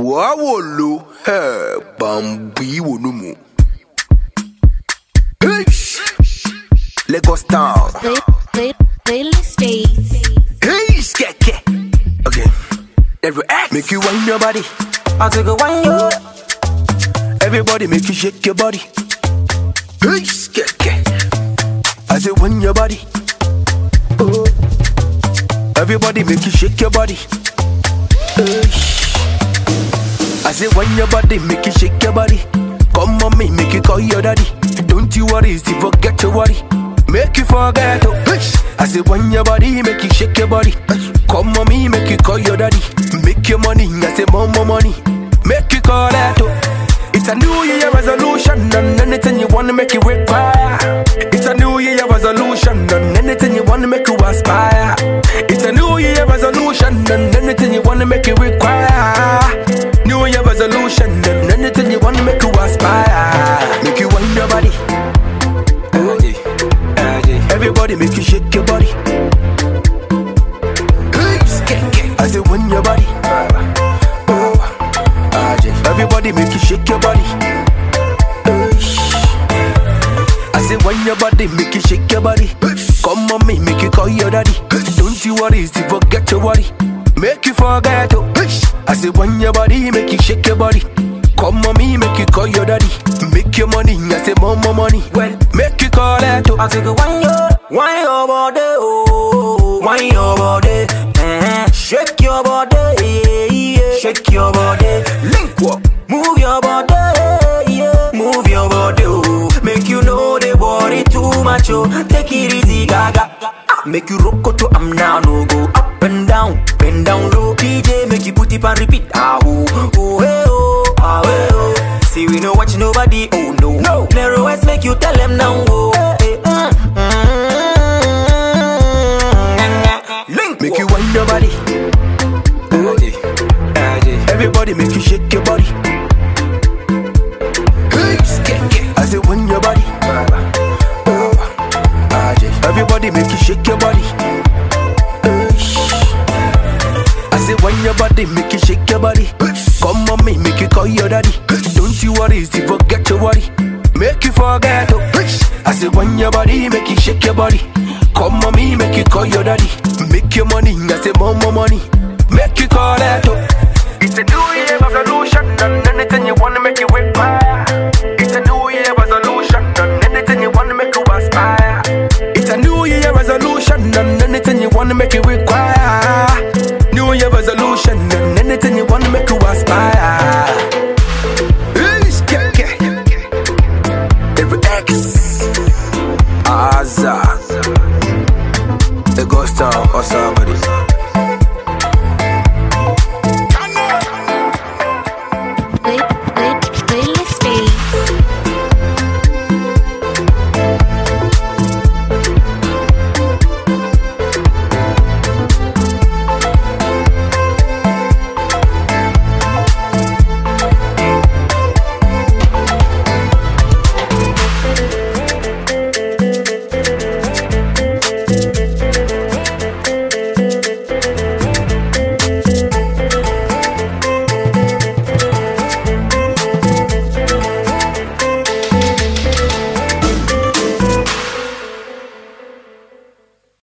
wawolo ẹ bambi wonumu. Lagos town. Play, play, playlist days. Hey, skeke. Okay. Every act make you wind your body. I take a one yo. Everybody make you shake your body. Hey, skeke. I say wind your body. Oh. Everybody make you shake your body. Hey. I say wind your body, make you shake your body. Come on me, make you call your daddy. Don't you worry, see forget your worry. Make you forget oh. Hey. I say wind your body, make you shake your body. Come on me, make you call your daddy. Make your money, I say more more money. Make you call that oh. It's a new year resolution and anything you wanna make it require. It's a new year resolution and anything you wanna make you aspire. It's a new year resolution and anything you wanna make it require. New year resolution and anything you wanna make you aspire. Make you wind your body. Everybody make you shake your body. I say wind your body. Everybody make you shake your body. I say when your body make you shake your body. Come on me, make you call your daddy. Don't you worry, see forget your worry. Make you forget oh. I say when your body make you shake your body. Come on me, make you call your daddy. Make your money, I say more more money. Well, make you call that oh. I take a one yo. Wine your body, oh. Wine your body. Eh. Shake your body, yeah, yeah. Shake your body. Link up. Move your body, yeah. Move your body, oh. Make you know they worry too much, oh. Take it easy, gaga. Ah, Make you rock to am now, no go up and down, bend down low. DJ make you put it and repeat, ah oh, oh hey oh, ah hey oh. See we know watch nobody, oh no, no. Narrow eyes make you tell them now, oh. Hey, uh, mm, Link Make you wind your body. Everybody make you shake your body. I say wind your body. Everybody make you shake your body. I say wind your body, make you shake your body. Come on me, make you call your daddy. Don't you worry, see forget your worry. Make you forget oh. I say wind your body, make you shake your body. Come on me, make you call your daddy. Make your money, I say more more money.